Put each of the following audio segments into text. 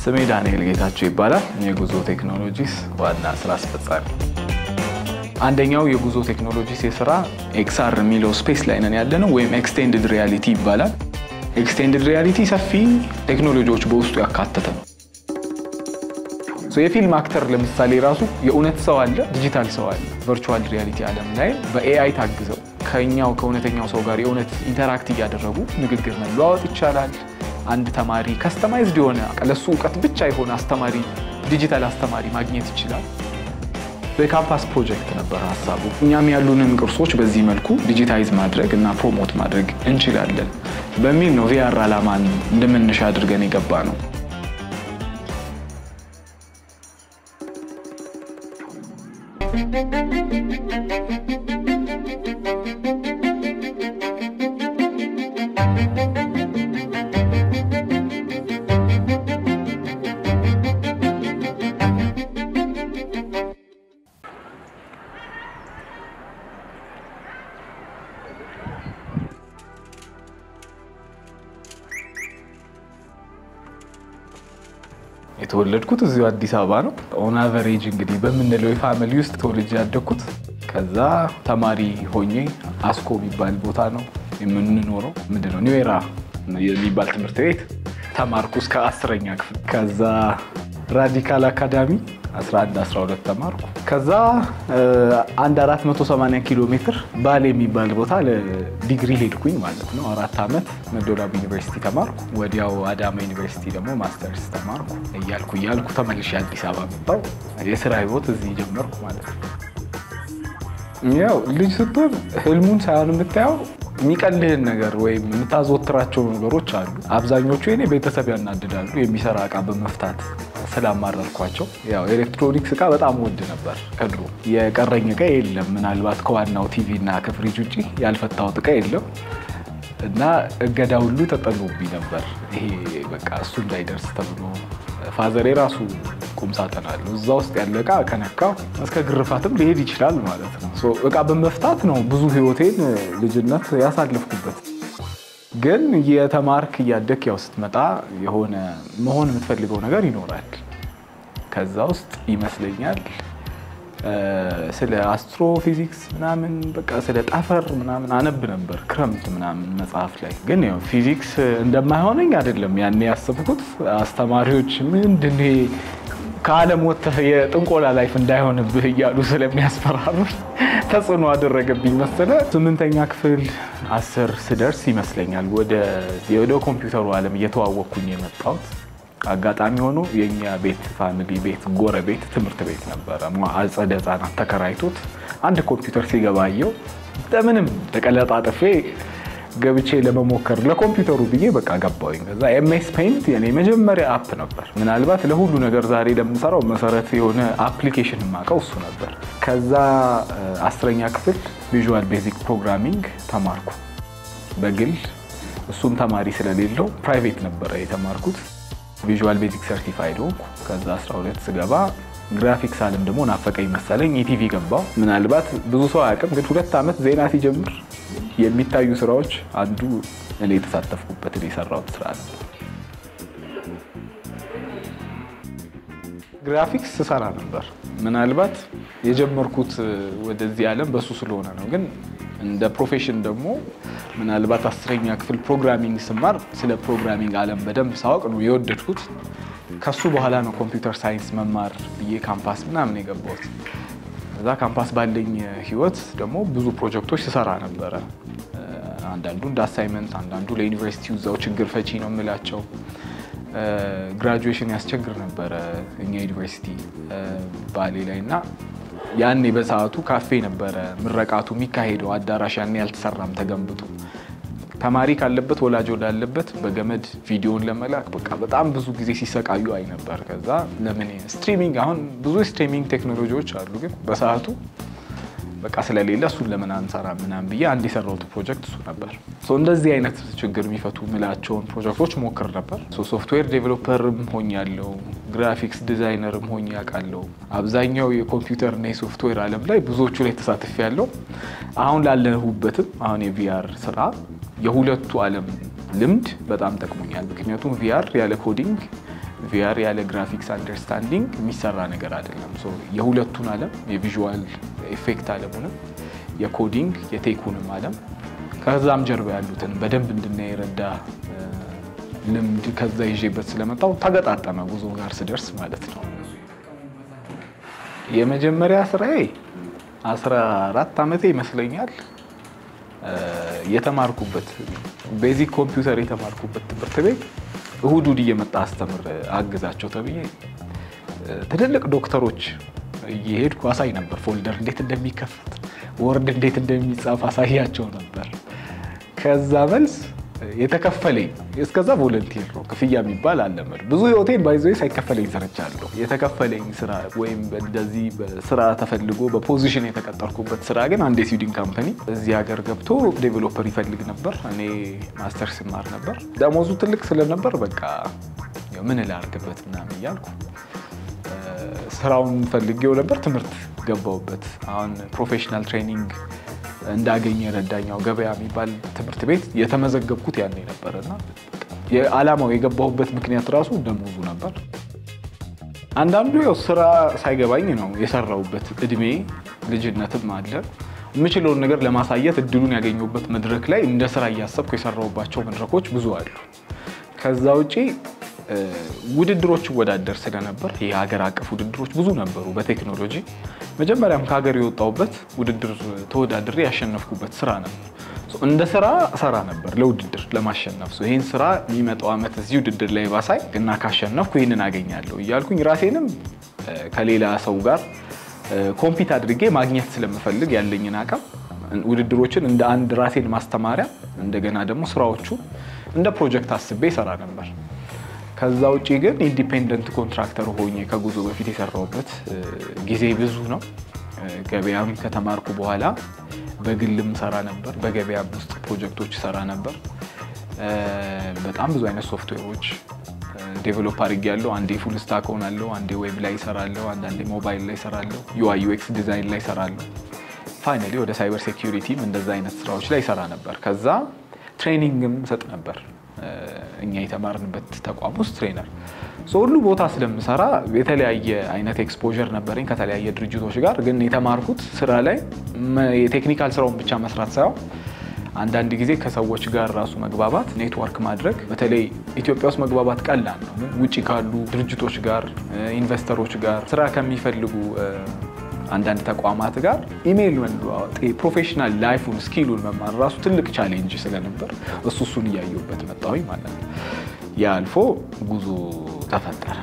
ስሜ ዳንኤል ጌታቸው ይባላል። የጉዞ ቴክኖሎጂስ ዋና ስራ አስፈጻሚ። አንደኛው የጉዞ ቴክኖሎጂስ የስራ ኤክስአር የሚለው ስፔስ ላይ ነን ያለ ነው፣ ወይም ኤክስቴንድድ ሪያሊቲ ይባላል። ኤክስቴንድድ ሪያሊቲ ሰፊ ቴክኖሎጂዎች በውስጡ ያካተተ ነው። የፊልም አክተር ለምሳሌ ራሱ የእውነት ሰው አለ፣ ዲጂታል ሰው አለ። ቨርቹዋል ሪያሊቲ ዓለም ላይ በኤአይ ታግዘው ከኛው ከእውነተኛው ሰው ጋር የእውነት ኢንተራክት እያደረጉ ንግግር መለዋወጥ ይቻላል። አንድ ተማሪ ከስተማይዝድ የሆነ ለሱ እውቀት ብቻ የሆነ አስተማሪ ዲጂታል አስተማሪ ማግኘት ይችላል። በካምፓስ ፕሮጀክት ነበር ሀሳቡ። እኛም ያሉንን ቅርሶች በዚህ መልኩ ዲጂታይዝ ማድረግ እና ፕሮሞት ማድረግ እንችላለን በሚል ነው ቪአር ዓላማን እንደመነሻ አድርገን የገባ ነው። የተወለድኩት እዚሁ አዲስ አበባ ነው። ኦን አቨሬጅ እንግዲህ በምንለው የፋሚሊ ውስጥ ተወልጄ ያደግኩት። ከዛ ተማሪ ሆኜ አስኮ የሚባል ቦታ ነው የምንኖረው። ምንድነው ኒዌራ የሚባል ትምህርት ቤት ተማርኩ እስከ አስረኛ ክፍል። ከዛ ራዲካል አካዳሚ 11 12 ተማርኩ። ከዛ አንድ 480 ኪሎ ሜትር ባሌ የሚባል ቦታ ለዲግሪ ሄድኩኝ ማለት ነው። አራት ዓመት መዶላብ ዩኒቨርሲቲ ተማርኩ። ወዲያው አዳማ ዩኒቨርሲቲ ደግሞ ማስተርስ ተማርኩ። እያልኩ እያልኩ ተመልሼ አዲስ አበባ መጣሁ። የስራ ህይወት እዚህ ጀመርኩ ማለት ነው። ያው ልጅ ስትሆን ህልሙን ሳይሆን የምታየው የሚቀልህን ነገር ወይም የምታዘወትራቸው ነገሮች አሉ። አብዛኞቹ የኔ ቤተሰብ ያናድዳሉ። የሚሰራ እቃ በመፍታት ስላማረርኳቸው ያው ኤሌክትሮኒክስ እቃ በጣም ወድ ነበር ከድሮ። የቀረኝ እቃ የለም። ምናልባት ከዋናው ቲቪ እና ከፍሪጅ ውጭ ያልፈታሁት እቃ የለም እና እገዳ ሁሉ ተጠሎብኝ ነበር። ይሄ በቃ እሱ እንዳይደርስ ተብሎ ፋዘር የራሱ ቁምሳጥን አለው። እዛ ውስጥ ያለ እቃ ከነካው እስከ ግርፋትም ሊሄድ ይችላል ማለት ነው። እቃ በመፍታት ነው ብዙ ህይወቴን ልጅነት ያሳለፍኩበት። ግን የተማርክ እያደግ ያው ስትመጣ የሆነ መሆን የምትፈልገው ነገር ይኖራል። ከዛ ውስጥ ይመስለኛል ስለ አስትሮፊዚክስ ምናምን በቃ ስለ ጠፈር ምናምን አነብ ነበር ክረምት ምናምን መጽሐፍ ላይ። ግን ያው ፊዚክስ እንደማይሆነኝ አይደለም ያኔ ያሰብኩት። አስተማሪዎች ምንድን ከዓለም ወጥተህ የጥንቆላ ላይፍ እንዳይሆንብህ እያሉ ስለሚያስፈራሩኝ ተጽዕኖ አደረገብኝ መሰለ። ስምንተኛ ክፍል አስር ስደርስ ይመስለኛል ወደ ኮምፒውተሩ ዓለም እየተዋወቅኩኝ የመጣሁት። አጋጣሚ ሆኖ የእኛ ቤት ፋሚሊ ቤት ጎረቤት ትምህርት ቤት ነበረ። አጸደ ሕፃናት ተከራይቶት አንድ ኮምፒውተር ሲገባየው እንደምንም ተቀለጣጥፌ ገብቼ ለመሞከር ለኮምፒውተሩ ብዬ በቃ ገባሁኝ። ከዛ ኤምኤስ ፔይንት የኔ መጀመሪያ አፕ ነበር። ምናልባት ለሁሉ ነገር ዛሬ ለምንሰራው መሰረት የሆነ አፕሊኬሽን የማውቀው እሱ ነበር። ከዛ አስረኛ ክፍል ቪዥዋል ቤዚክ ፕሮግራሚንግ ተማርኩ በግል እሱም ተማሪ ስለሌለው ፕራይቬት ነበረ የተማርኩት። ቪዥዋል ቤዚክ ሰርቲፋይድ ሆንኩ። ከዛ 12 ስገባ ግራፊክስ አለም ደግሞ ናፈቀኝ መሰለኝ ኢቲቪ ገባው። ምናልባት ብዙ ሰው አያውቅም፣ ግን ሁለት ዓመት ዜና ሲጀምር የሚታዩ ስራዎች አንዱ እኔ የተሳተፍኩበት የሰራሁት ስራ ነው። ግራፊክስ ስሰራ ነበር። ምናልባት የጀመርኩት ወደዚህ ዓለም በሱ ስለሆነ ነው። ግን እንደ ፕሮፌሽን ደግሞ ምናልባት አስረኛ ክፍል ፕሮግራሚንግ ስማር ስለ ፕሮግራሚንግ ዓለም በደንብ ሳወቅ ነው የወደድኩት። ከሱ በኋላ ነው ኮምፒውተር ሳይንስ መማር ብዬ ካምፓስ ምናምን የገባሁት። እዛ ካምፓስ ባለኝ ህይወት ደግሞ ብዙ ፕሮጀክቶች ስሰራ ነበረ። አንዳንዱ እንደ አሳይመንት፣ አንዳንዱ ለዩኒቨርሲቲው እዛው ችግር ፈቺ ነው የምላቸው። ግራጁዌሽን ያስቸግር ነበረ እኛ ዩኒቨርሲቲ ባሌ ላይ እና ያኔ በሰዓቱ ካፌ ነበረ ምረቃቱ የሚካሄደው አዳራሽ ያኔ ያልተሰራም ተገንብቶ ተማሪ ካለበት ወላጅ ወዳለበት በገመድ ቪዲዮን ለመላክ በቃ በጣም ብዙ ጊዜ ሲሰቃዩ አይ ነበር። ከዛ ለምን ስትሪሚንግ አሁን ብዙ ስትሪሚንግ ቴክኖሎጂዎች አሉ፣ ግን በሰዓቱ በቃ ስለሌለ እሱን ለምን አንሰራ ምናምን ብዬ አንድ የሰራሁት ፕሮጀክት እሱ ነበር። እንደዚህ አይነት ችግር የሚፈቱ ምላቸውን ፕሮጀክቶች ሞክር ነበር። ሶፍትዌር ዴቨሎፐርም ሆኛለሁ፣ ግራፊክስ ዲዛይነርም ሆኜ አውቃለሁ። አብዛኛው የኮምፒውተርና የሶፍትዌር ዓለም ላይ ብዙዎቹ ላይ ተሳትፌ ያለው አሁን ላለሁበትም አሁን የቪአር ስራ የሁለቱ ዓለም ልምድ በጣም ጠቅሞኛል። ምክንያቱም ቪአር ያለ ኮዲንግ ቪአር ያለ ግራፊክስ አንደርስታንዲንግ የሚሰራ ነገር አይደለም። የሁለቱን ዓለም የቪዥዋል ኤፌክት ዓለሙንም የኮዲንግ የቴኩንም ዓለም ከዛም ጀርባ ያሉትን በደንብ እንድናይ የረዳ ልምድ ከዛ ይዤበት ስለመጣው ተገጣጠመ ጉዞ ጋር ስደርስ ማለት ነው። የመጀመሪያ ስራዬ 14 ዓመቴ ይመስለኛል የተማርኩበት ቤዚክ ኮምፒውተር የተማርኩበት ትምህርት ቤት እሁድ እሁድ እየመጣ አስተምር አግዛቸው ተብዬ ትልልቅ ዶክተሮች እየሄድኩ አሳይ ነበር። ፎልደር እንዴት እንደሚከፈት ወርድ እንዴት እንደሚጻፍ አሳያቸው ነበር። ከዛ መልስ የተከፈለኝ እስከዛ ቮለንቲር ነው። ክፍያ የሚባል አለመድ ብዙ ህይወቴን ባይዘ ሳይከፈለኝ ሰርቻለሁ። የተከፈለኝ ስራ ወይም እንደዚህ ስራ ተፈልጎ በፖዚሽን የተቀጠርኩበት ስራ ግን አንድ የስዊድን ካምፓኒ እዚህ ሀገር ገብቶ ዴቨሎፐር ይፈልግ ነበር። እኔ ማስተር ስማር ነበር። ደሞዙ ትልቅ ስለነበር በቃ ምን ላርግበት ምናምን እያልኩ ስራውን ፈልጌው ነበር። ትምህርት ገባውበት። አሁን ፕሮፌሽናል ትሬኒንግ እንዳገኘ የረዳኛው ገበያ የሚባል ትምህርት ቤት የተመዘገብኩት ያኔ ነበር እና የዓላማው የገባሁበት ምክንያት ራሱ ደሞዙ ነበር። አንዳንዱ ያው ስራ ሳይገባኝ ነው የሰራሁበት። እድሜ ልጅነትም አለ። የምችለውን ነገር ለማሳየት እድሉን ያገኘሁበት መድረክ ላይ እንደ ስራ እያሰብኩ የሰራሁባቸው መድረኮች ብዙ አሉ። ከዛ ውጪ ውድድሮች እወዳደር ስለነበር የሀገር አቀፍ ውድድሮች ብዙ ነበሩ በቴክኖሎጂ መጀመሪያም ከሀገር የወጣሁበት ውድድር ተወዳድሬ ያሸነፍኩበት ስራ ነበር። እንደ ስራ ሰራ ነበር ለውድድር ለማሸነፍ ይህን ስራ የሚመጣው ዓመት እዚህ ውድድር ላይ ባሳይ እና ካሸነፍኩ ይህንን አገኛለሁ እያልኩኝ ራሴንም ከሌላ ሰው ጋር ኮምፒት አድርጌ ማግኘት ስለምፈልግ ያለኝን አቅም ውድድሮችን እንደ አንድ ራሴን ማስተማሪያ እንደገና ደግሞ ስራዎቹ እንደ ፕሮጀክት አስቤ ይሰራ ነበር። ከዛ ውጭ ግን ኢንዲፔንደንት ኮንትራክተር ሆኜ ከጉዞ በፊት የሰራሁበት ጊዜ ብዙ ነው። ገበያም ከተማርኩ በኋላ በግልም ሰራ ነበር። በገበያም ውስጥ ፕሮጀክቶች ሰራ ነበር። በጣም ብዙ አይነት ሶፍትዌሮች ዴቨሎፕ አድርጌያለሁ። አንዴ ፉል ስታክ ሆናለሁ፣ አንዴ ዌብ ላይ ይሰራለሁ፣ አንዳንዴ ሞባይል ላይ ይሰራለሁ፣ ዩአይ ዩኤክስ ዲዛይን ላይ ይሰራለሁ። ፋይናሊ ወደ ሳይበር ሴኪሪቲም እንደዛ አይነት ስራዎች ላይ ይሰራ ነበር። ከዛ ትሬኒንግም ሰጥ ነበር እኛ የተማርንበት ተቋም ውስጥ ትሬነር ሁሉ ቦታ ስለምሰራ የተለያየ አይነት ኤክስፖዠር ነበረኝ ከተለያየ ድርጅቶች ጋር። ግን የተማርኩት ስራ ላይ የቴክኒካል ስራውን ብቻ መስራት ሳይሆን አንዳንድ ጊዜ ከሰዎች ጋር ራሱ መግባባት፣ ኔትወርክ ማድረግ በተለይ ኢትዮጵያ ውስጥ መግባባት ቀላል ነው። ግን ውጭ ካሉ ድርጅቶች ጋር፣ ኢንቨስተሮች ጋር ስራ ከሚፈልጉ አንዳንድ ተቋማት ጋር ኢሜይል መለዋወጥ ፕሮፌሽናል ላይፉን ስኪሉን መማር ራሱ ትልቅ ቻሌንጅ ስለነበር እሱ እሱን እያየሁበት መጣሁኝ ማለት ነው። ያ አልፎ ጉዞ ተፈጠረ።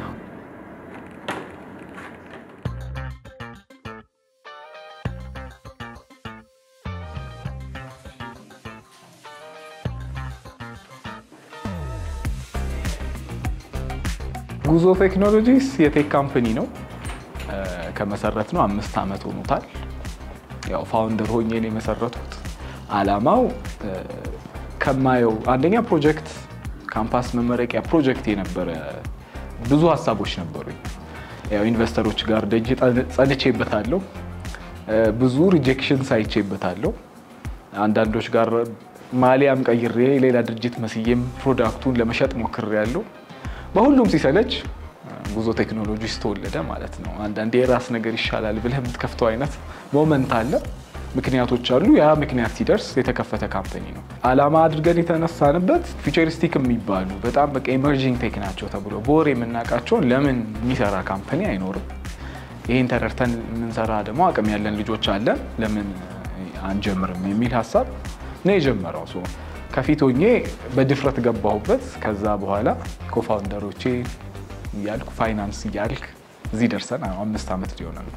ጉዞ ቴክኖሎጂስ የቴክ ካምፕኒ ነው። ከመሰረት ነው አምስት ዓመት ሆኖታል። ያው ፋውንደር ሆኜ ነው የመሰረቱት። አላማው ከማየው አንደኛ ፕሮጀክት ካምፓስ መመረቂያ ፕሮጀክት የነበረ ብዙ ሀሳቦች ነበሩኝ። ያው ኢንቨስተሮች ጋር ደጅ ጸንቼበታለሁ። ብዙ ሪጀክሽን ሳይቼበታለሁ። አንዳንዶች ጋር ማሊያም ቀይሬ ሌላ ድርጅት መስዬም ፕሮዳክቱን ለመሸጥ ሞክሬያለሁ። በሁሉም ሲሰለች ጉዞ ቴክኖሎጂስ ተወለደ ማለት ነው። አንዳንዴ የራስ ነገር ይሻላል ብለህ የምትከፍተው አይነት ሞመንት አለ። ምክንያቶች አሉ። ያ ምክንያት ሲደርስ የተከፈተ ካምፓኒ ነው። አላማ አድርገን የተነሳንበት ፊውቸሪስቲክ የሚባሉ በጣም በቃ ኢመርጂንግ ቴክ ናቸው ተብሎ በወሬ የምናውቃቸውን ለምን የሚሰራ ካምፓኒ አይኖርም? ይህን ተረድተን የምንሰራ ደግሞ አቅም ያለን ልጆች አለን፣ ለምን አንጀምርም የሚል ሀሳብ ነው የጀመረው። ከፊት ሆኜ በድፍረት ገባሁበት። ከዛ በኋላ ኮፋውንደሮቼ እያልኩ ፋይናንስ እያልክ እዚህ ደርሰን አምስት ዓመት ሊሆነ ነው።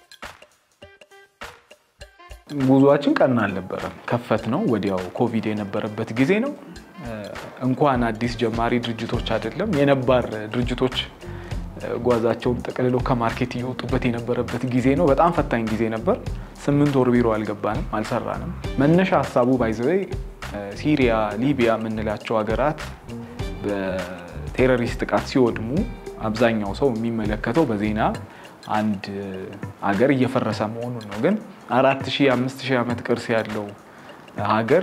ጉዟችን ቀና አልነበረም። ከፈት ነው ወዲያው ኮቪድ የነበረበት ጊዜ ነው። እንኳን አዲስ ጀማሪ ድርጅቶች አይደለም የነባር ድርጅቶች ጓዛቸውን ጠቅልለው ከማርኬት እየወጡበት የነበረበት ጊዜ ነው። በጣም ፈታኝ ጊዜ ነበር። ስምንት ወር ቢሮ አልገባንም፣ አልሰራንም። መነሻ ሀሳቡ ባይዘወይ ሲሪያ፣ ሊቢያ የምንላቸው ሀገራት በቴሮሪስት ጥቃት ሲወድሙ አብዛኛው ሰው የሚመለከተው በዜና አንድ ሀገር እየፈረሰ መሆኑን ነው። ግን አራት ሺህ አምስት ሺህ ዓመት ቅርስ ያለው ሀገር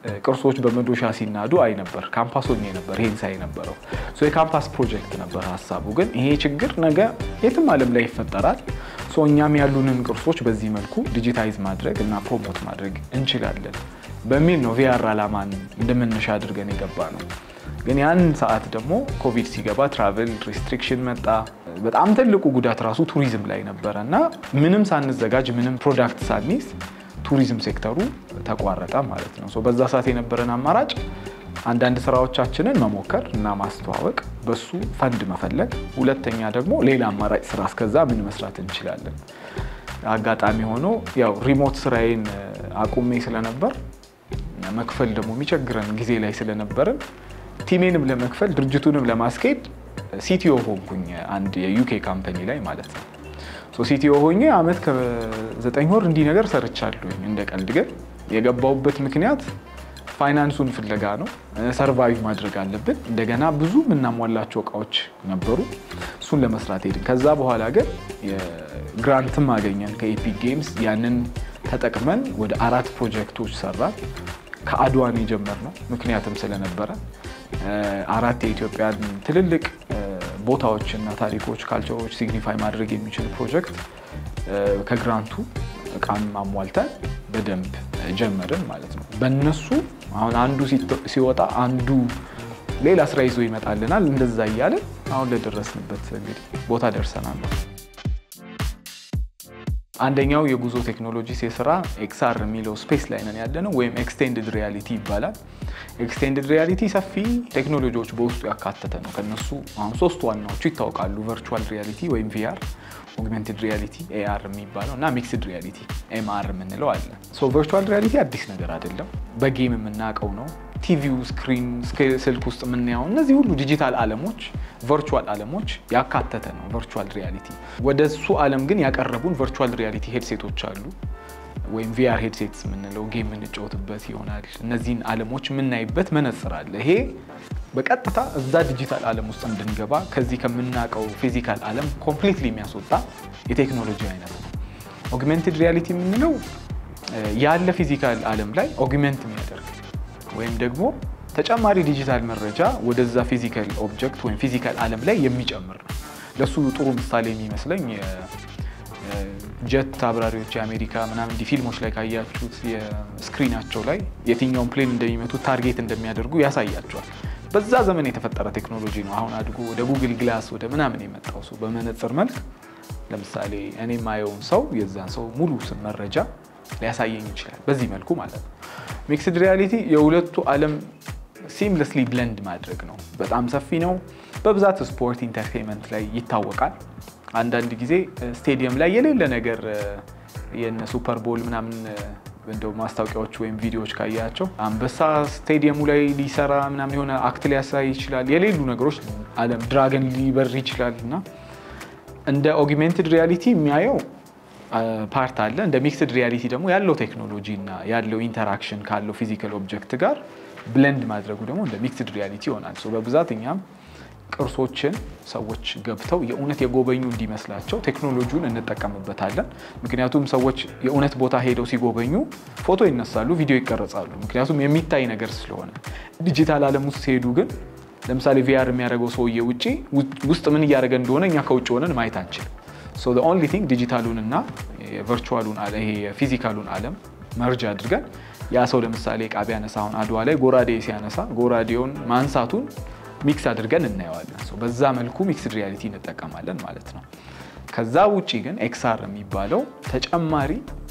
ቅርሶች በመዶሻ ሲናዱ አይ ነበር። ካምፓስ ሆኜ ነበር ይሄን ሳይ ነበረው። የካምፓስ ፕሮጀክት ነበር ሀሳቡ። ግን ይሄ ችግር ነገ የትም ዓለም ላይ ይፈጠራል። እኛም ያሉንን ቅርሶች በዚህ መልኩ ዲጂታይዝ ማድረግ እና ፕሮሞት ማድረግ እንችላለን በሚል ነው ቪአር አላማን እንደመነሻ አድርገን የገባ ነው። ግን ያን ሰዓት ደግሞ ኮቪድ ሲገባ ትራቨል ሪስትሪክሽን መጣ። በጣም ትልቁ ጉዳት ራሱ ቱሪዝም ላይ ነበረ እና ምንም ሳንዘጋጅ ምንም ፕሮዳክት ሳንይዝ ቱሪዝም ሴክተሩ ተቋረጠ ማለት ነው። በዛ ሰዓት የነበረን አማራጭ አንዳንድ ስራዎቻችንን መሞከር እና ማስተዋወቅ፣ በሱ ፈንድ መፈለግ፣ ሁለተኛ ደግሞ ሌላ አማራጭ ስራ እስከዛ ምን መስራት እንችላለን። አጋጣሚ ሆኖ ያው ሪሞት ስራዬን አቁሜ ስለነበር መክፈል ደግሞ የሚቸግረን ጊዜ ላይ ስለነበርን ቲሜንም ለመክፈል ድርጅቱንም ለማስኬድ ሲቲኦ ሆንኩኝ አንድ የዩኬ ካምፓኒ ላይ ማለት ነው። ሲቲኦ ሆኜ አመት ከዘጠኝ ወር እንዲህ ነገር ሰርቻለሁኝ። እንደ ቀልድ ግን የገባውበት ምክንያት ፋይናንሱን ፍለጋ ነው። ሰርቫይቭ ማድረግ አለብን። እንደገና ብዙ የምናሟላቸው እቃዎች ነበሩ። እሱን ለመስራት ሄድን። ከዛ በኋላ ግን ግራንትም አገኘን ከኤፒክ ጌምስ። ያንን ተጠቅመን ወደ አራት ፕሮጀክቶች ሰራን። ከአድዋን የጀመርነው ምክንያትም ስለነበረ አራት የኢትዮጵያን ትልልቅ ቦታዎችና ታሪኮች፣ ካልቸሮች ሲግኒፋይ ማድረግ የሚችል ፕሮጀክት ከግራንቱ እቃም አሟልተን በደንብ ጀመርን ማለት ነው። በእነሱ አሁን አንዱ ሲወጣ አንዱ ሌላ ስራ ይዞ ይመጣልናል። እንደዛ እያለን አሁን ለደረስንበት እንግዲህ ቦታ ደርሰናል። አንደኛው የጉዞ ቴክኖሎጂስ የስራ ኤክስአር የሚለው ስፔስ ላይ ነን ያለነው ወይም ኤክስቴንድድ ሪያሊቲ ይባላል። ኤክስቴንድድ ሪያሊቲ ሰፊ ቴክኖሎጂዎች በውስጡ ያካተተ ነው። ከነሱ አሁን ሶስት ዋናዎቹ ይታወቃሉ። ቨርቹዋል ሪያሊቲ ወይም ቪአር፣ ኦግሜንትድ ሪያሊቲ ኤአር የሚባለው እና ሚክስድ ሪያሊቲ ኤምአር የምንለው አለ። ቨርቹዋል ሪያሊቲ አዲስ ነገር አይደለም። በጌም የምናውቀው ነው። ቲቪው፣ ስክሪን፣ ስልክ ውስጥ የምናየው እነዚህ ሁሉ ዲጂታል ዓለሞች ቨርቹዋል ዓለሞች ያካተተ ነው ቨርቹዋል ሪያሊቲ። ወደ እሱ ዓለም ግን ያቀረቡን ቨርቹዋል ሪያሊቲ ሄድሴቶች አሉ ወይም ቪአር ሄድሴትስ የምንለው ጌም የምንጫወትበት ይሆናል። እነዚህን ዓለሞች የምናይበት መነጽር አለ። ይሄ በቀጥታ እዛ ዲጂታል ዓለም ውስጥ እንድንገባ ከዚህ ከምናውቀው ፊዚካል ዓለም ኮምፕሊትሊ የሚያስወጣ የቴክኖሎጂ አይነት ነው። ኦግሜንትድ ሪያሊቲ የምንለው ያለ ፊዚካል ዓለም ላይ ኦግሜንት የሚያደርግ ወይም ደግሞ ተጨማሪ ዲጂታል መረጃ ወደዛ ፊዚካል ኦብጀክት ወይም ፊዚካል ዓለም ላይ የሚጨምር ነው። ለሱ ጥሩ ምሳሌ የሚመስለኝ ጀት አብራሪዎች የአሜሪካ ምናምን እንዲህ ፊልሞች ላይ ካያችሁት የስክሪናቸው ላይ የትኛውን ፕሌን እንደሚመቱ ታርጌት እንደሚያደርጉ ያሳያቸዋል። በዛ ዘመን የተፈጠረ ቴክኖሎጂ ነው። አሁን አድጎ ወደ ጉግል ግላስ ወደ ምናምን የመጣው ሰው በመነጽር መልክ ለምሳሌ እኔ የማየውን ሰው የዛን ሰው ሙሉ ስም መረጃ ሊያሳየኝ ይችላል። በዚህ መልኩ ማለት ነው። ሚክስድ ሪያሊቲ የሁለቱ ዓለም ሲምለስሊ ብለንድ ማድረግ ነው። በጣም ሰፊ ነው። በብዛት ስፖርት፣ ኢንተርቴንመንት ላይ ይታወቃል። አንዳንድ ጊዜ ስቴዲየም ላይ የሌለ ነገር የነ ሱፐር ቦል ምናምን እንደው ማስታወቂያዎች ወይም ቪዲዮዎች ካያቸው አንበሳ ስቴዲየሙ ላይ ሊሰራ ምናምን የሆነ አክት ሊያሳይ ይችላል። የሌሉ ነገሮች ዓለም ድራገን ሊበር ይችላል እና እንደ ኦግሜንትድ ሪያሊቲ የሚያየው ፓርት አለ። እንደ ሚክስድ ሪያሊቲ ደግሞ ያለው ቴክኖሎጂ እና ያለው ኢንተራክሽን ካለው ፊዚካል ኦብጀክት ጋር ብለንድ ማድረጉ ደግሞ እንደ ሚክስድ ሪያሊቲ ይሆናል። በብዛት እኛም ቅርሶችን ሰዎች ገብተው የእውነት የጎበኙ እንዲመስላቸው ቴክኖሎጂውን እንጠቀምበታለን። ምክንያቱም ሰዎች የእውነት ቦታ ሄደው ሲጎበኙ ፎቶ ይነሳሉ፣ ቪዲዮ ይቀረጻሉ። ምክንያቱም የሚታይ ነገር ስለሆነ። ዲጂታል ዓለም ውስጥ ሲሄዱ ግን ለምሳሌ ቪአር የሚያደርገው ሰውዬ ውጭ ውስጥ ምን እያደረገ እንደሆነ እኛ ከውጭ ሆነን ማየት አንችልም። ኦንሊ ቲንግ ዲጂታሉን እና የቨርቹዋሉን ይሄ የፊዚካሉን ዓለም መርጅ አድርገን ያ ሰው ለምሳሌ ዕቃ ቢያነሳ አሁን አድዋ ላይ ጎራዴ ሲያነሳ ጎራዴውን ማንሳቱን ሚክስ አድርገን እናየዋለን። በዛ መልኩ ሚክስድ ሪያሊቲ እንጠቀማለን ማለት ነው። ከዛ ውጭ ግን ኤክስአር የሚባለው ተጨማሪ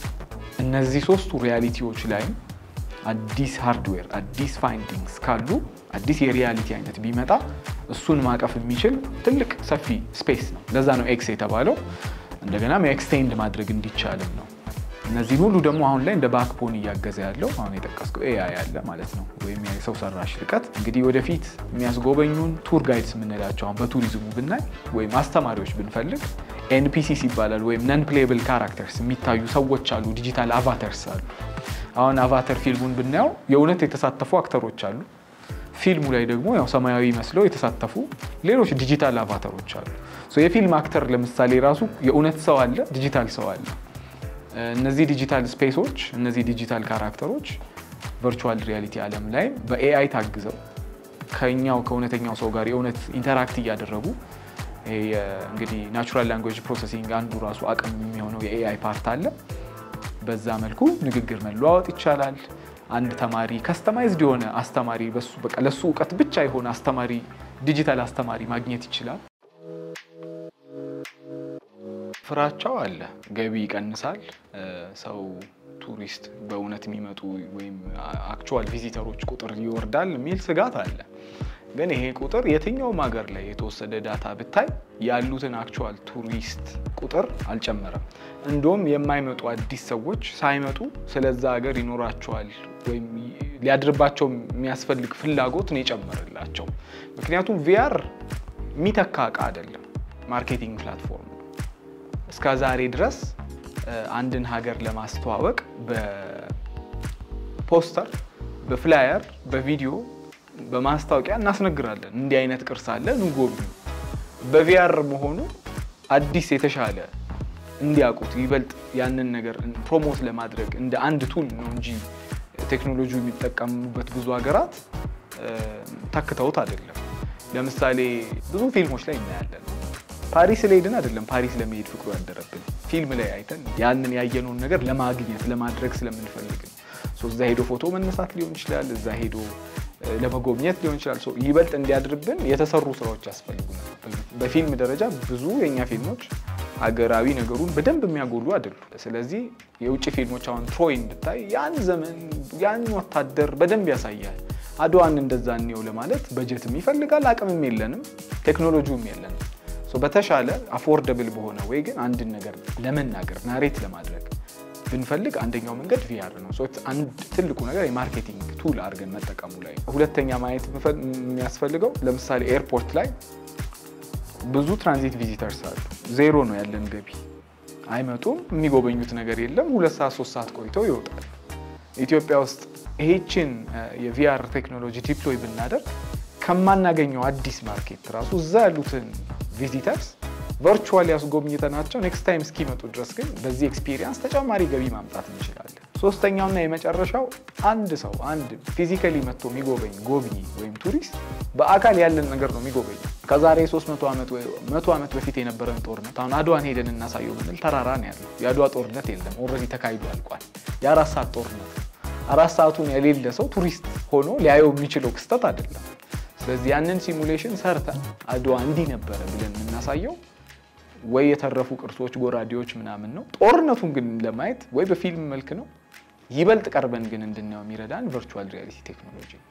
እነዚህ ሶስቱ ሪያሊቲዎች ላይም አዲስ ሃርድዌር አዲስ ፋይንዲንግስ ካሉ አዲስ የሪያሊቲ አይነት ቢመጣ እሱን ማቀፍ የሚችል ትልቅ ሰፊ ስፔስ ነው። ለዛ ነው ኤክስ የተባለው። እንደገናም ኤክስቴንድ ማድረግ እንዲቻልም ነው። እነዚህን ሁሉ ደግሞ አሁን ላይ እንደ ባክቦን እያገዘ ያለው አሁን የጠቀስከው ኤአይ ያለ ማለት ነው፣ ወይም የሰው ሰራሽ ልቀት። እንግዲህ ወደፊት የሚያስጎበኙን ቱር ጋይድስ የምንላቸው አሁን በቱሪዝሙ ብናይ ወይም አስተማሪዎች ብንፈልግ ኤንፒሲስ ይባላል፣ ወይም ነን ፕሌብል ካራክተርስ የሚታዩ ሰዎች አሉ፣ ዲጂታል አቫተርስ አሉ። አሁን አቫተር ፊልሙን ብናየው የእውነት የተሳተፉ አክተሮች አሉ። ፊልሙ ላይ ደግሞ ያው ሰማያዊ መስለው የተሳተፉ ሌሎች ዲጂታል አቫተሮች አሉ። የፊልም አክተር ለምሳሌ ራሱ የእውነት ሰው አለ፣ ዲጂታል ሰው አለ። እነዚህ ዲጂታል ስፔሶች እነዚህ ዲጂታል ካራክተሮች ቨርቹዋል ሪያሊቲ ዓለም ላይ በኤአይ ታግዘው ከኛው ከእውነተኛው ሰው ጋር የእውነት ኢንተራክት እያደረጉ እንግዲህ ናቹራል ላንጉዌጅ ፕሮሰሲንግ አንዱ ራሱ አቅም የሚሆነው የኤአይ ፓርት አለ። በዛ መልኩ ንግግር መለዋወጥ ይቻላል። አንድ ተማሪ ከስተማይዝድ የሆነ አስተማሪ በሱ በቃ ለሱ እውቀት ብቻ የሆነ አስተማሪ ዲጂታል አስተማሪ ማግኘት ይችላል። ፍራቻው አለ። ገቢ ይቀንሳል። ሰው ቱሪስት በእውነት የሚመጡ ወይም አክቹዋል ቪዚተሮች ቁጥር ይወርዳል የሚል ስጋት አለ። ግን ይሄ ቁጥር የትኛውም ሀገር ላይ የተወሰደ ዳታ ብታይ ያሉትን አክቹዋል ቱሪስት ቁጥር አልጨመረም። እንደውም የማይመጡ አዲስ ሰዎች ሳይመጡ ስለዛ ሀገር ይኖራቸዋል ወይም ሊያድርባቸው የሚያስፈልግ ፍላጎት ነው የጨመረላቸው። ምክንያቱም ቪአር የሚተካ እቃ አይደለም፣ ማርኬቲንግ ፕላትፎርም ነው። እስከ ዛሬ ድረስ አንድን ሀገር ለማስተዋወቅ በፖስተር፣ በፍላየር፣ በቪዲዮ በማስታወቂያ እናስነግራለን። እንዲህ አይነት ቅርስ አለ እንጎብኙ። በቪአር መሆኑ አዲስ የተሻለ እንዲያውቁት ይበልጥ ያንን ነገር ፕሮሞት ለማድረግ እንደ አንድ ቱል ነው እንጂ ቴክኖሎጂ የሚጠቀሙበት ብዙ ሀገራት ተክተውት አይደለም። ለምሳሌ ብዙ ፊልሞች ላይ እናያለን። ፓሪስ ለሄድን አይደለም ፓሪስ ለመሄድ ፍቅሩ ያደረብን ፊልም ላይ አይተን ያንን ያየነውን ነገር ለማግኘት ለማድረግ ስለምንፈልግ ነው። እዛ ሄዶ ፎቶ መነሳት ሊሆን ይችላል። እዛ ሄዶ ለመጎብኘት ሊሆን ይችላል። ይበልጥ እንዲያድርብን የተሰሩ ስራዎች ያስፈልጉናል። በፊልም ደረጃ ብዙ የእኛ ፊልሞች ሀገራዊ ነገሩን በደንብ የሚያጎሉ አይደሉም። ስለዚህ የውጭ ፊልሞች አሁን ትሮይን ብታይ ያን ዘመን ያን ወታደር በደንብ ያሳያል። አድዋን እንደዛ እንየው ለማለት በጀትም ይፈልጋል፣ አቅምም የለንም፣ ቴክኖሎጂውም የለንም። በተሻለ አፎርደብል በሆነ ወይ ግን አንድን ነገር ለመናገር ናሬት ለማድረግ ብንፈልግ አንደኛው መንገድ ቪአር ነው። አንድ ትልቁ ነገር የማርኬቲንግ ቱል አድርገን መጠቀሙ ላይ። ሁለተኛ ማየት የሚያስፈልገው ለምሳሌ ኤርፖርት ላይ ብዙ ትራንዚት ቪዚተርስ አሉ። ዜሮ ነው ያለን ገቢ። አይመጡም፣ የሚጎበኙት ነገር የለም። ሁለት ሰዓት ሶስት ሰዓት ቆይተው ይወጣል። ኢትዮጵያ ውስጥ ይሄችን የቪአር ቴክኖሎጂ ዲፕሎይ ብናደርግ ከማናገኘው አዲስ ማርኬት ራሱ እዛ ያሉትን ቪዚተርስ ቨርቹዋል ያስጎብኝተናቸው ኔክስት ታይም እስኪመጡ ድረስ ግን በዚህ ኤክስፒሪየንስ ተጨማሪ ገቢ ማምጣት እንችላለን። ሶስተኛውና የመጨረሻው አንድ ሰው አንድ ፊዚካሊ መጥቶ የሚጎበኝ ጎብኚ ወይም ቱሪስት በአካል ያለን ነገር ነው የሚጎበኝ። ከዛሬ 300 ዓመት ወይ 100 ዓመት በፊት የነበረን ጦርነት አሁን አድዋን ሄደን እናሳየው ብንል ተራራ ነው ያለው። የአድዋ ጦርነት የለም፣ ኦልሬዲ ተካሂዶ አልቋል። የአራት ሰዓት ጦርነት አራት ሰዓቱን የሌለ ሰው ቱሪስት ሆኖ ሊያየው የሚችለው ክስተት አይደለም። ስለዚህ ያንን ሲሙሌሽን ሰርተን አድዋ እንዲህ ነበረ ብለን የምናሳየው ወይ የተረፉ ቅርሶች፣ ጎራዴዎች ምናምን ነው። ጦርነቱን ግን ለማየት ወይ በፊልም መልክ ነው። ይበልጥ ቀርበን ግን እንድናየው የሚረዳን ቨርቹዋል ሪያሊቲ ቴክኖሎጂ ነው።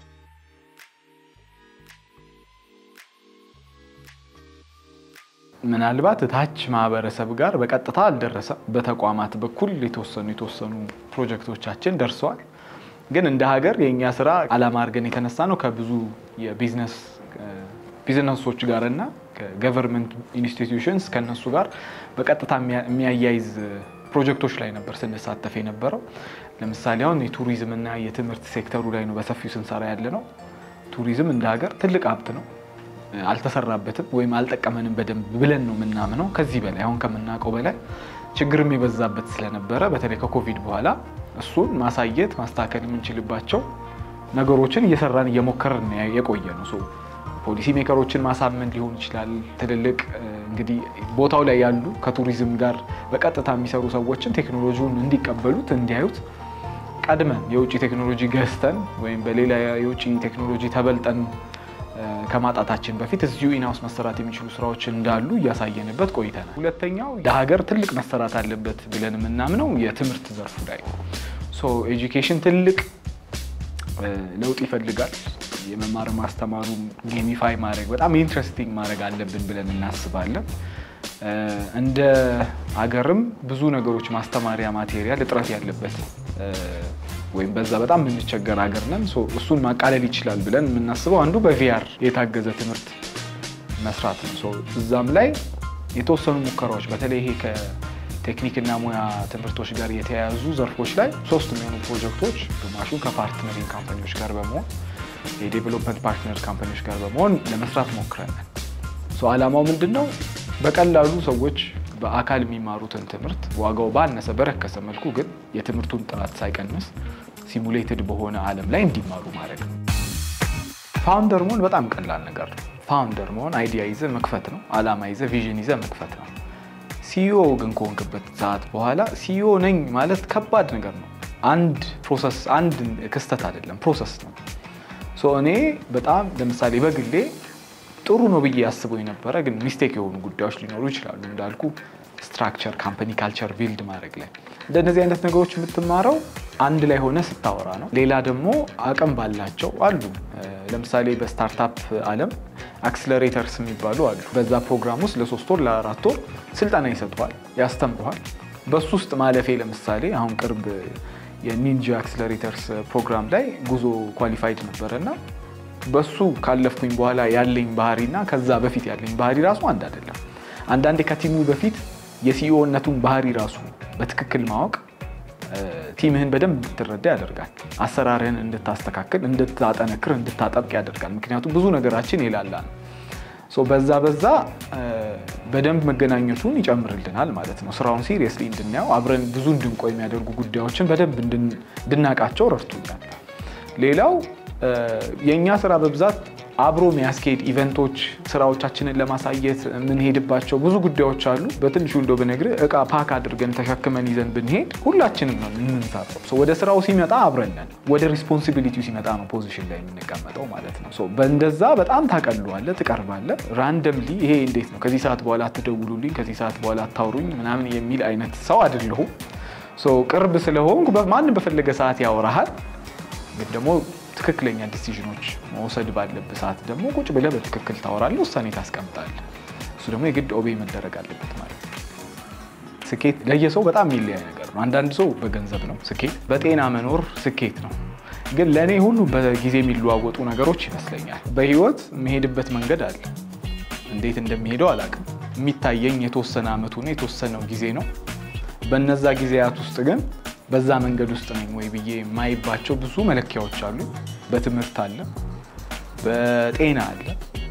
ምናልባት ታች ማህበረሰብ ጋር በቀጥታ አልደረሰም። በተቋማት በኩል የተወሰኑ የተወሰኑ ፕሮጀክቶቻችን ደርሰዋል። ግን እንደ ሀገር የእኛ ስራ አላማ አድርገን የተነሳ ነው ከብዙ የቢዝነስ ቢዝነሶች ጋር እና ከገቨርንመንት ኢንስቲትዩሽንስ ከነሱ ጋር በቀጥታ የሚያያይዝ ፕሮጀክቶች ላይ ነበር ስንሳተፍ የነበረው። ለምሳሌ አሁን የቱሪዝም እና የትምህርት ሴክተሩ ላይ ነው በሰፊው ስንሰራ ያለ ነው። ቱሪዝም እንደ ሀገር ትልቅ ሀብት ነው። አልተሰራበትም ወይም አልጠቀመንም በደንብ ብለን ነው የምናምነው። ከዚህ በላይ አሁን ከምናውቀው በላይ ችግርም የበዛበት ስለነበረ በተለይ ከኮቪድ በኋላ እሱን ማሳየት ማስተካከል የምንችልባቸው ነገሮችን እየሰራን እየሞከርን የቆየ ነው። ፖሊሲ ሜከሮችን ማሳመን ሊሆን ይችላል። ትልልቅ እንግዲህ ቦታው ላይ ያሉ ከቱሪዝም ጋር በቀጥታ የሚሰሩ ሰዎችን ቴክኖሎጂውን እንዲቀበሉት እንዲያዩት ቀድመን የውጭ ቴክኖሎጂ ገዝተን ወይም በሌላ የውጭ ቴክኖሎጂ ተበልጠን ከማጣታችን በፊት እዚሁ ኢናውስ መሰራት የሚችሉ ስራዎች እንዳሉ እያሳየንበት ቆይተናል። ሁለተኛው ለሀገር ትልቅ መሰራት አለበት ብለን የምናምነው የትምህርት ዘርፉ ላይ ኤጁኬሽን ትልቅ ለውጥ ይፈልጋል። የመማር ማስተማሩ ጌሚፋይ ማድረግ በጣም ኢንትረስቲንግ ማድረግ አለብን ብለን እናስባለን። እንደ ሀገርም ብዙ ነገሮች ማስተማሪያ ማቴሪያል እጥረት ያለበት ወይም በዛ በጣም የምንቸገር ሀገር ነን። እሱን ማቃለል ይችላል ብለን የምናስበው አንዱ በቪአር የታገዘ ትምህርት መስራት ነው። እዛም ላይ የተወሰኑ ሙከራዎች በተለይ ይሄ ከቴክኒክና ሙያ ትምህርቶች ጋር የተያያዙ ዘርፎች ላይ ሶስት የሚሆኑ ፕሮጀክቶች ግማሹን ከፓርትነሪንግ ካምፓኒዎች ጋር በመሆን የዴቨሎፕመንት ፓርትነር ካምፓኒዎች ጋር በመሆን ለመስራት ሞክረናል። ዓላማው ምንድን ነው? በቀላሉ ሰዎች በአካል የሚማሩትን ትምህርት ዋጋው ባነሰ በረከሰ መልኩ ግን የትምህርቱን ጥራት ሳይቀንስ ሲሙሌትድ በሆነ ዓለም ላይ እንዲማሩ ማድረግ ነው። ፋውንደር መሆን በጣም ቀላል ነገር ነው። ፋውንደር መሆን አይዲያ ይዘ መክፈት ነው። አላማ ይዘ ቪዥን ይዘ መክፈት ነው። ሲኢኦ ግን ከሆንክበት ሰዓት በኋላ ሲኢኦ ነኝ ማለት ከባድ ነገር ነው። አንድ ፕሮሰስ አንድ ክስተት አይደለም፣ ፕሮሰስ ነው። ሶ እኔ በጣም ለምሳሌ በግሌ ጥሩ ነው ብዬ ያስበው የነበረ ግን ሚስቴክ የሆኑ ጉዳዮች ሊኖሩ ይችላሉ። እንዳልኩ ስትራክቸር፣ ካምፓኒ ካልቸር ቢልድ ማድረግ ላይ እንደነዚህ አይነት ነገሮች የምትማረው አንድ ላይ ሆነ ስታወራ ነው። ሌላ ደግሞ አቅም ባላቸው አሉ። ለምሳሌ በስታርታፕ ዓለም አክስለሬተርስ የሚባሉ አሉ። በዛ ፕሮግራም ውስጥ ለሶስት ወር ለአራት ወር ስልጠና ይሰጠዋል፣ ያስተምረዋል። በሱ ውስጥ ማለፌ ለምሳሌ አሁን ቅርብ የኒንጃ አክስለሬተርስ ፕሮግራም ላይ ጉዞ ኳሊፋይድ ነበረ እና በሱ ካለፍኩኝ በኋላ ያለኝ ባህሪና ከዛ በፊት ያለኝ ባህሪ ራሱ አንድ አይደለም። አንዳንዴ ከቲሙ በፊት የሲኢኦነቱን ባህሪ ራሱ በትክክል ማወቅ ቲምህን በደንብ እንድትረዳ ያደርጋል። አሰራርህን እንድታስተካክል፣ እንድታጠነክር፣ እንድታጠብቅ ያደርጋል። ምክንያቱም ብዙ ነገራችን የላላ ነው። በዛ በዛ በደንብ መገናኘቱን ይጨምርልናል ማለት ነው። ስራውን ሲሪየስሊ እንድናየው አብረን ብዙ እንድንቆይ የሚያደርጉ ጉዳዮችን በደንብ እንድናውቃቸው ረድቶኛል። ሌላው የእኛ ስራ በብዛት አብሮ የሚያስኬድ ኢቨንቶች፣ ስራዎቻችንን ለማሳየት የምንሄድባቸው ብዙ ጉዳዮች አሉ። በትንሹ እንደው ብነግርህ እቃ ፓክ አድርገን ተሸክመን ይዘን ብንሄድ ሁላችንም ነው የምንሳተው። ወደ ስራው ሲመጣ አብረን ነን፣ ወደ ሪስፖንሲቢሊቲው ሲመጣ ነው ፖዚሽን ላይ የምንቀመጠው ማለት ነው። በእንደዛ በጣም ታቀለዋለህ፣ ትቀርባለህ። ራንደምሊ ይሄ እንዴት ነው ከዚህ ሰዓት በኋላ አትደውሉልኝ፣ ከዚህ ሰዓት በኋላ አታውሩኝ ምናምን የሚል አይነት ሰው አይደለሁም። ቅርብ ስለሆንኩ ማንም በፈለገ ሰዓት ያወራሃል ግን ደግሞ ትክክለኛ ዲሲዥኖች መውሰድ ባለብህ ሰዓት ደግሞ ቁጭ ብለህ በትክክል ታወራለህ፣ ውሳኔ ታስቀምጣለህ። እሱ ደግሞ የግድ ኦቤ መደረግ አለበት ማለት ነው። ስኬት ለየሰው በጣም የሚለያይ ነገር ነው። አንዳንድ ሰው በገንዘብ ነው ስኬት፣ በጤና መኖር ስኬት ነው። ግን ለእኔ ሁሉ በጊዜ የሚለዋወጡ ነገሮች ይመስለኛል። በህይወት የምሄድበት መንገድ አለ። እንዴት እንደሚሄደው አላውቅም። የሚታየኝ የተወሰነ አመቱ ነው፣ የተወሰነው ጊዜ ነው። በነዛ ጊዜያት ውስጥ ግን በዛ መንገድ ውስጥ ነኝ ወይ ብዬ የማይባቸው ብዙ መለኪያዎች አሉ። በትምህርት አለ፣ በጤና አለ፣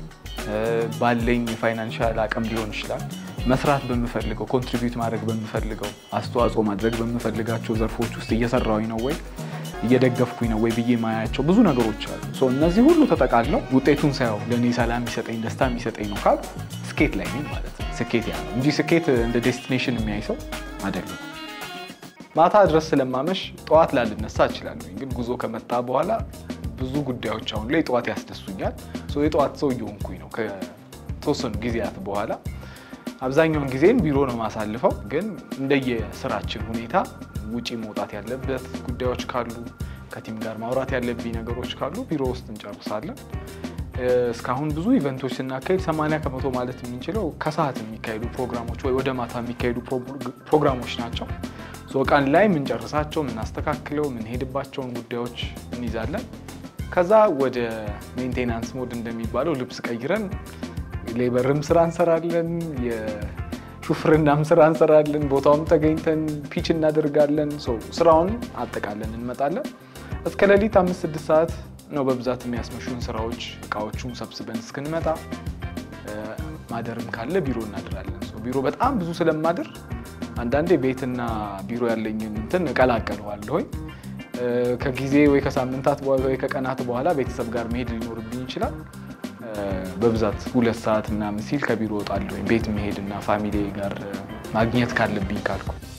ባለኝ የፋይናንሻል አቅም ሊሆን ይችላል። መስራት በምፈልገው ኮንትሪቢዩት ማድረግ በምፈልገው አስተዋጽኦ ማድረግ በምፈልጋቸው ዘርፎች ውስጥ እየሰራሁኝ ነው ወይ እየደገፍኩኝ ነው ወይ ብዬ የማያቸው ብዙ ነገሮች አሉ። እነዚህ ሁሉ ተጠቃለው ውጤቱን ሳየው ለእኔ ሰላም የሚሰጠኝ ደስታ የሚሰጠኝ ነው ካል ስኬት ላይ ነኝ ማለት ነው። ስኬት ያ ነው እንጂ ስኬት እንደ ዴስቲኔሽን የሚያይ ሰው አይደለም። ማታ ድረስ ስለማመሽ ጠዋት ላልነሳ እችላለሁ። ግን ጉዞ ከመጣ በኋላ ብዙ ጉዳዮች አሁን ላይ ጠዋት ያስደሱኛል። የጠዋት ሰው እየሆንኩኝ ነው ከተወሰኑ ጊዜያት በኋላ። አብዛኛውን ጊዜን ቢሮ ነው ማሳልፈው። ግን እንደየስራችን ሁኔታ ውጪ መውጣት ያለበት ጉዳዮች ካሉ፣ ከቲም ጋር ማውራት ያለብኝ ነገሮች ካሉ ቢሮ ውስጥ እንጨርሳለን። እስካሁን ብዙ ኢቨንቶች ስናካሄድ 80 ከመቶ ማለት የምንችለው ከሰዓት የሚካሄዱ ፕሮግራሞች ወይ ወደ ማታ የሚካሄዱ ፕሮግራሞች ናቸው። ቀን ላይ የምንጨርሳቸው የምናስተካክለው የምንሄድባቸውን ጉዳዮች እንይዛለን። ከዛ ወደ ሜንቴናንስ ሞድ እንደሚባለው ልብስ ቀይረን ሌበርም ስራ እንሰራለን፣ የሹፍርናም ስራ እንሰራለን። ቦታውም ተገኝተን ፒች እናደርጋለን። ስራውን አጠቃለን እንመጣለን። እስከ ሌሊት አምስት ስድስት ሰዓት ነው በብዛት የሚያስመሹን ስራዎች እቃዎቹን ሰብስበን እስክንመጣ። ማደርም ካለ ቢሮ እናድራለን። ቢሮ በጣም ብዙ ስለማድር አንዳንዴ ቤትና ቢሮ ያለኝን እንትን እቀላቀለዋለሁኝ። ከጊዜ ወይ ከሳምንታት በኋላ ወይ ከቀናት በኋላ ቤተሰብ ጋር መሄድ ሊኖርብኝ ይችላል። በብዛት ሁለት ሰዓት ምናምን ሲል ከቢሮ እወጣለሁኝ ቤት መሄድና ፋሚሊ ጋር ማግኘት ካለብኝ ካልኩ